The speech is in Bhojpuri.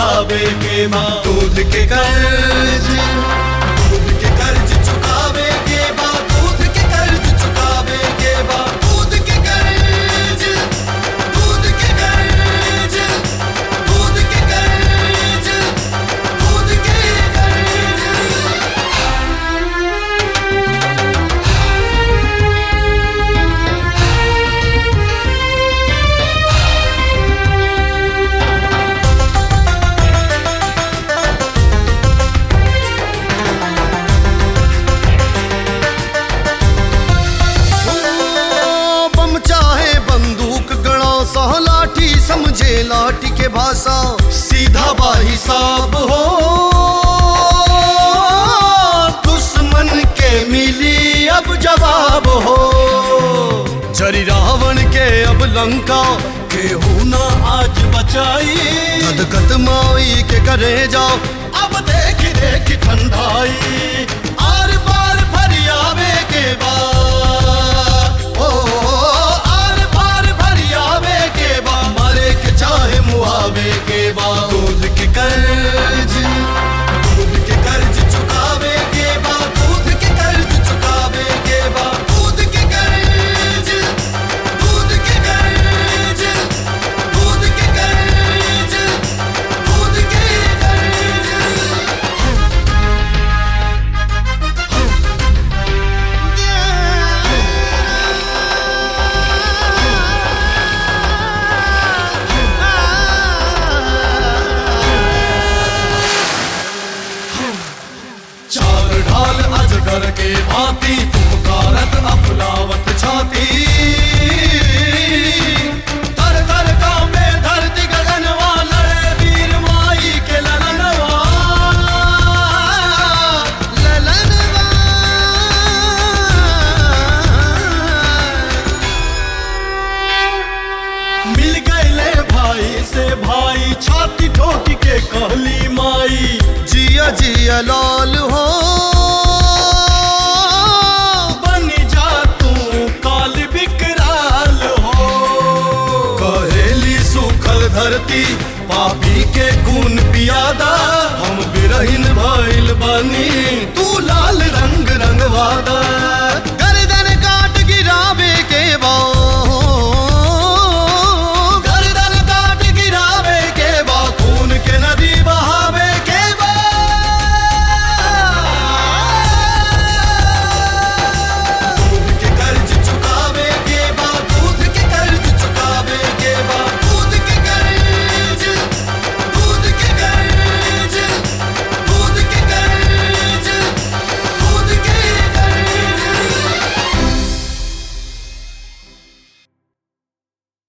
चुकावे के बा दूध के कर्ज दूध के कर्ज चुकावे के बा दूध के कर्ज चुकावे के बा दूध के कर्ज दूध के कर्ज दूध के कर्ज दूध के कर्ज ओ, बम चाहे बंदूक गणा सा लाठी समझे लाठी के भाषा सीधा बा हिसाब हो दुश्मन के मिली अब जवाब हो जरी रावण के अब लंका केहू ना आज बचाई गदगद माई के करे जाओ अब देख देख ठंडाई आर पार फरियावे के बाद ओ आर पार फरियावे के बाद मरे के चाहे मुआवे के बाद दूध के कर्ज दूध के कर्ज चुकावे के बाद दूध के कर्ज चुकावे के बाद दूध के कर्ज दूध के कर्ज दूध के कर्ज दूध के कर्ज चार ढाल अजगर के भांति पुकारत अफलावत छाती तर तर कांपे धरती गगनवा लड़े वीर माई के ललनवा ललनवा मिल गए भाई से भाई छाती ठोक के कहली माई जिया जिया लाल हो बन जा तू काल विकराल हो कहेली सूखल धरती पापी के खून पियादा हम बिरहिन भइल बनी तू लाल रंग रंगवादा गर्दन काट गिरावे के बा